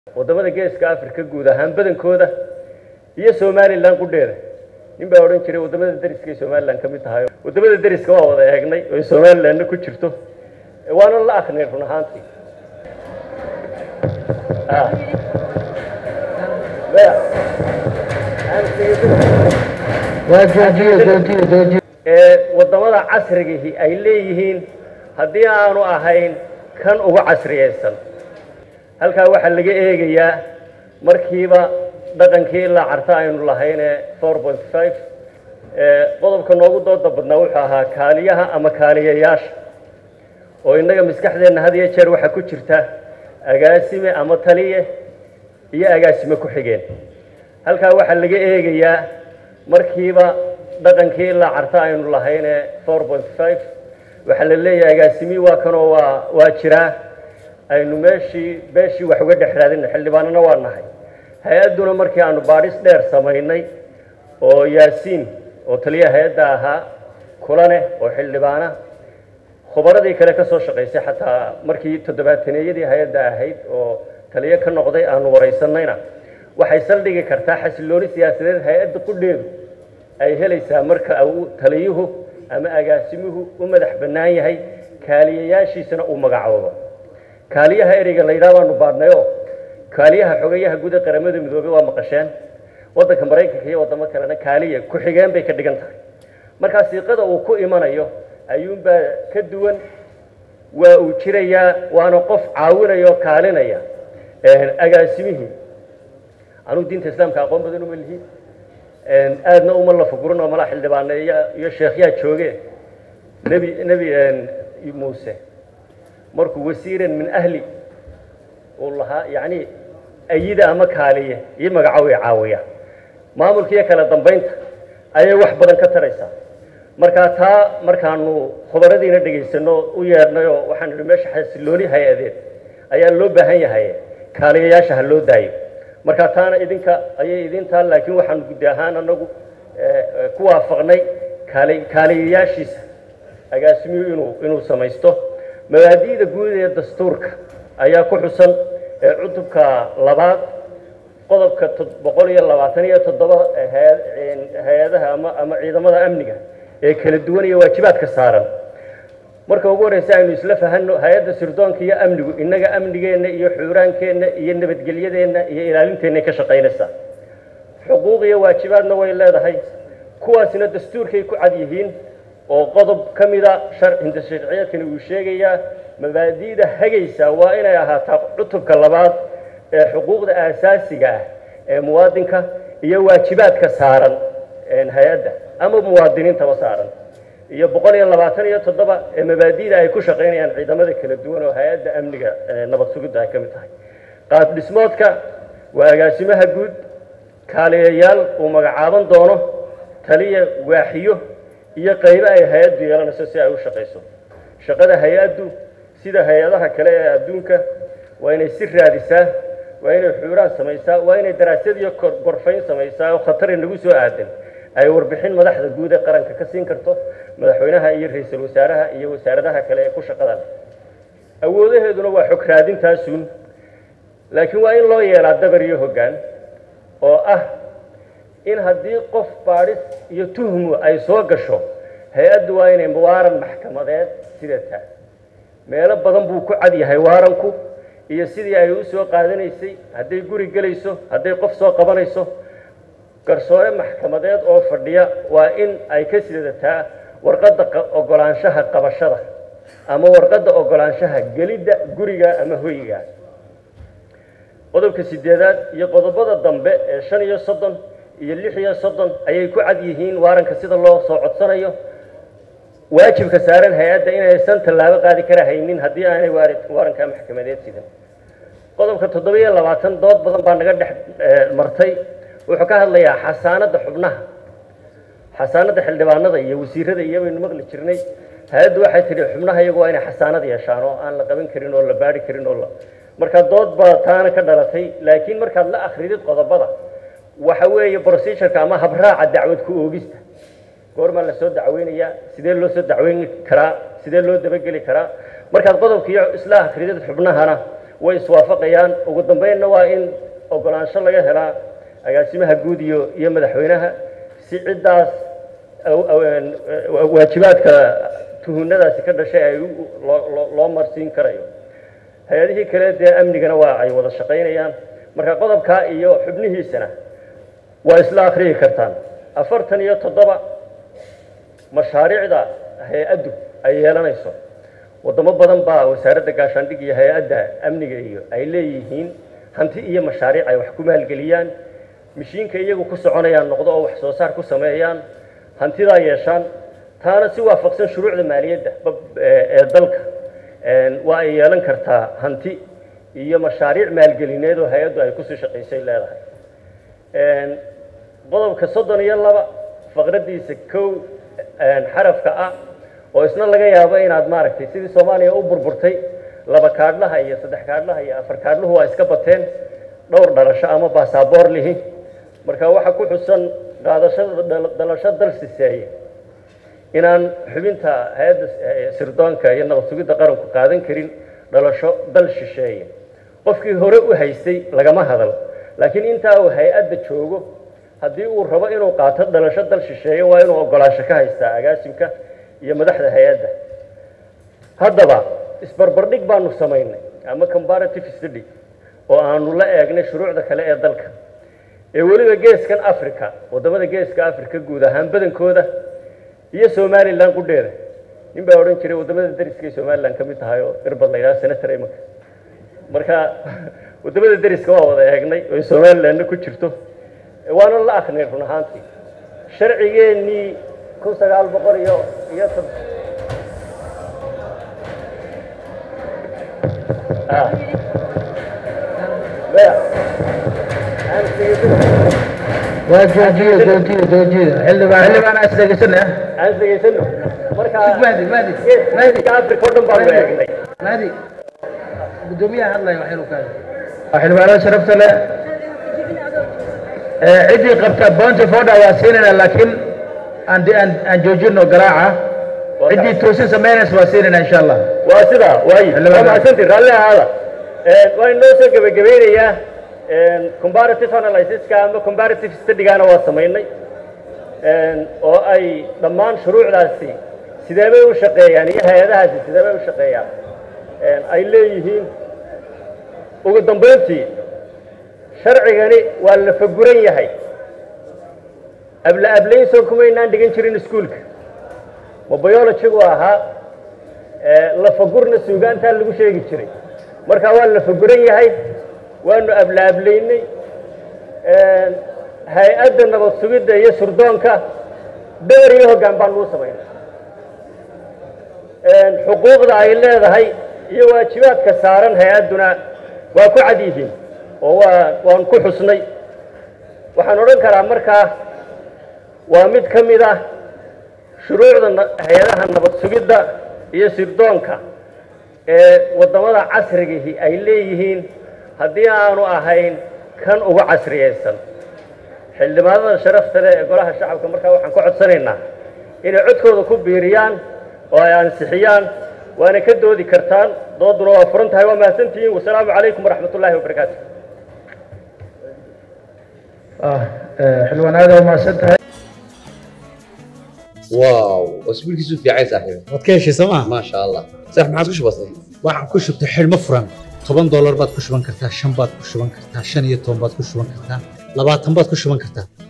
waddamada geeska africa guud ahaan badankooda iyo somalilan qudheeda nin baa odhan jiray waddamada deriskay somalilan ka mid tahay waddamada deriska waa wada eegnay oy somalilanna ku jirto waana la akrinay run ahaantii ee waddamada casrigihi ay leeyihiin haddii aanu ahayn kan uga casriyaysan halkaa waxaa laga eegayaa markiiba dhaqankii ilaa carta aynu lahaynee four point five qodobka noogu dooda badnaa wuxuu ahaa kaaliyaha ama kaaliyayaasha oo innaga maskaxdeenna had iyo jeer waxaa ku jirta agaasime ama taliye iyo agaasime ku xigeen halkaa waxaa laga eegayaa markiiba dhaqankii ilaa carta aynu lahaynee four point five waxaa la leeyahay agaasimii waa kanoo waa waa jiraa aynu meeshii beeshii wax uga dhex raadina xildhibaanana waa nahay hay-adduna markii aanu baadhis dheer samaynay oo yaasiin oo taliyaha hay-adda ahaa kulane oo xildhibaana khubaradii kale ka soo shaqaysay xataa markii toddobaataneyadii hay-adda ahayd oo taliyo ka noqday aanu waraysanayna waxay saldhigi kartaa xasilooni siyaasadeed hay-adda qudheedu ay helaysaa marka uu taliyuhu ama agaasimuhu u madax bannaan yahay kaaliyayaashiisana uu magacoobo kaaliyaha ereyga la yidhaha baanu baadhnayoo kaaliyaha xogayaha guud ee qaramada midoobey waa maqasheen waddanka maraykanka iyo waddamo kalena kaaliya ku-xigeen bay ka dhigan tahay markaa siiqada uu ku imanayo ayuunbaa ka duwan waa uu jirayaa waana qof caawinaya oo kaalinaya agaasimihii anugu diinta islaamka aqoon badan uma lihi aadna uma lafugurin oo malaa xildhibaane iyo sheekhyaa jooge nebi nebi muuse markuu wasiiran min ahli uu lahaa yacni ayida ama kaaliye iyo magacaaway caawiya maamulka iyo kala dambaynta ayay wax badan ka taraysaa markaa taa markaanu khubaradiina dhegaysano u yeedhnay oo waxaan idhi meesha xasilooni hay-adeed ayaa loo baahan yahay kaaliyayaasha ha loo daayo markaa taana idinka ayay idin taal laakiin waxaanu guddi ahaan anagu ku waafaqnay kaali kaaliyayaashiisa agaasimiyu inuu inuu samaysto mabaadi'da guud ee dastuurka ayaa ku xusan ee cutubka labaad qodobka boqol iyo labaatan iyo toddoba hay-adaha ama ama ciidamada amniga ee kala duwan iyo waajibaadka saaran marka ugu horreysa aynu isla fahanno hay-adda sirdoonka iyo amnigu innaga amnigeenna iyo xuuraankeenna iyo nabadgelyadeenna iyo ilaalinteennaay ka shaqaynaysaa xuquuq iyo waajibaadna way leedahay kuwaasina dastuurkay ku cad yihiin oo qodob ka mida hinda sharciyeedkani uu sheegayaa mabaadi'da hagaysa waa inay ahaataa cutubka labaad ee xuquuqda aasaasiga ah ee muwaadinka iyo waajibaadka saaran hay-adda ama muwaadiniintaba saaran iyo boqol iyo labaatan iyo toddoba ee mabaadi'da ay ku shaqaynayaan ciidamada kala duwan oo hay-adda amniga nabad sugidda ay ka mid tahay qaab dhismoodka waa agaasimaha guud kaaliyayaal uu magacaaban doono taliya waaxiyo iyo qaybo ay hay-addu yeelanayso si ay u shaqayso shaqada hay-addu sida hay-adaha kale ee adduunka waa inay si raadisaa waa inay xuuraan samaysaa waa inay daraasad iyo gorfayn samaysaa oo khatari nagu soo aadan ay warbixin madaxda guud ee qaranka ka siin karto madaxweynaha iyo ra-iisul wasaaraha iyo wasaaradaha kale ee ku shaqada leh awoodaheeduna waa xog raadintaasuun laakiin waa in loo yeelaa dabar iyo hoggaan oo ah in haddii qof baadhis iyo tuhmu ay soo gasho hay-addu waa inay waaran maxkamadeed sidataa meelo badan buu ku cad yahay waaranku iyo sidii ay u soo qaadanaysay hadday guri gelayso hadday qof soo qabanayso garsoore maxkamadeed oo fadhiya waa in ay ka sidataa warqadda ogolaanshaha qabashada ama warqadda ogolaanshaha gelidda guriga ama hoyga qodobka sideedaad iyo qodobada dambe ee shan iyo soddon iyo lix iyo soddon ayay ku cad yihiin waaranka sida loo soo codsanayo waajibka saaran hay-adda inaysan tallaabo qaadi kara haynin haddii aanay waaranka maxkamadeed sidan qodobka toddoba iyo labaatan dood badan baa naga dhex martay wuxuu ka hadlayaa xasaanadda xubnaha xasaanadda xildhibaanada iyo wasiirada iyo baynu maqli jirnay hay-addu waxay tidhi xubnaha iyagu waa inay xasaanad yeeshaan oo aan la qaban karin oo la baari karin oo la markaa dood baa taana ka dhalatay laakiin markaad la akridid qodobada waxa weeye procedureka ama habraaca dacwad ku oogista goormaa la soo dacweynayaa sidee loo soo dacweyn karaa sidee loo dabageli karaa markaad qodobkiiyo isla akridid xubnahana way iswaafaqayaan ugu dambeynna waa in ogolaansho laga helaa agaasimaha guud iyo iyo madaxweynaha si ciddaas waajibaadka tuhunadaasi ka dhashay ay loo marsiin karayo hay-adihii kale dee amnigana waa ay wada shaqaynayaan marka qodobkaa iyo xubnihiisana waa isla akhriyi kartaan afartan iyo toddoba mashaariicda hay-addu ay yeelanayso waddamo badan baa wasaaradda gaashaandhig iyo hay-adda amniga iyo ay leeyihiin hanti iyo mashaariic ay wax ku maalgeliyaan mishiinka iyagu ku soconayaan noqdo oo wax soo saar ku sameeyaan hantidaa yeeshaan taana si waafaqsan shuruucda maaliyadda ee dalka waa ay yeelan kartaa hanti iyo mashaariic maalgelineed oo hay-addu ay kusii shaqaysay leedahay qodobka soddon iyo laba faqraddiisa kow xarafka ah oo isna laga yaabo inaad maaragtay sidii soomaaliya u burburtay laba kaadhlaha iyo saddex kaadhlaha iyo afar kaadhluhu waa iska bateen dhowr dhalasho ama baasaboor lihi marka waxaa ku xusan qaadashada dhalasho dal siseeye inaan xubinta hay-adda sirdoonka iyo nabad sugidda qaranku qaadan karin dhalasho dal shisheeye qofkii hore u haystay lagama hadal laakiin intaa uu hay-adda joogo haddii uu rabo inuu qaato dhalasho dal shisheeye waa inuu ogolaansho ka haystaa agaasimka iyo madaxda hay-adda haddaba isbarbardhig baanu samaynay ama comparative study oo aanu la eegnay shuruucda kale ee dalka ee weliba geeskan africa waddamada geeska africa guud ahaan badankooda iyo somalilan qudheeda nin baa odhan jiray waddamada dariskay somalilan ka mid tahay oo irbad la yidhaha senator imanka marka waddamada deriska waa wada eegnay oo somalilanna ku jirto waana la akrinay run ahaantii sharcigeennii kun sagaal boqol iyo iyo waa joojiyo joojiyo joojiyo xildhibaan xildhibaan aan isdhegeysana aan isdhegeysano marka mahdi mahdi geeska africa oo dhan baanu eegnay mahdi guddoomiyaha hadlaya waxay u kaada waa xildhibaanada sharafta leh ciddii qabta bounty fodha waa siinayna laakiin aan aan aan joojino garaaca ciddii toosin samaynaysa waa siinayna insha allah waa sidaa waayi waa mahadsantii raalli ahaada waa inoo soo gebagabeynayaa comparative analysiska ama comparative studygaana waa samaynay oo ay dhammaan shuruucdaasi sideebay u shaqeeyaan iyo hay-adahaasi sideebay u shaqeeyaan ay leeyihiin ugu dambayntii sharcigani waa la faguran yahay abla ablayn soo kumaynaan dhigan jirin iskuolka ma biologigu ahaa lafagurna suugaantaa lagu sheegi jiray marka waa la faguran yahay waanu abla ablaynay hay-adda nabad sugidda iyo surdoonka dabar iyo hoggaan baan luu samaynay xuquuqda ay leedahay iyo waajibaadka saaran hay-adduna waa ku cad yihiin oo waa waan ku xusnay waxaan odhan karaa markaa waa mid ka mid ah shuruucda hay-adaha nabad sugidda iyo sirdoonka ee waddamada casrigihi ay leeyihiin haddii aanu ahayn kan ugu casriyaysan xildhibaanada sharafta leh ee golaha shacabka markaa waxaan ka codsanaynaa inay codkooda ku biiriyaan oo ay ansixiyaan waana ka doodi kartaan dooduna waa furan tahay waa mahadsantihiin wasalaamu calaykum waraxmat ullaahi wabarakaatu xildhibaan aad waa mahadsan tahay واو اسبوع كيسو في عايز صاحبي waad ka heshay sooma ما شاء الله صح ما عادش بسيط waxaan ku shubtay xidhmo furan toban doolar baad ku shuban kartaa shan baad ku shuban kartaa shan iyo toban baad ku shuban kartaa labaatan baad ku shuban kartaa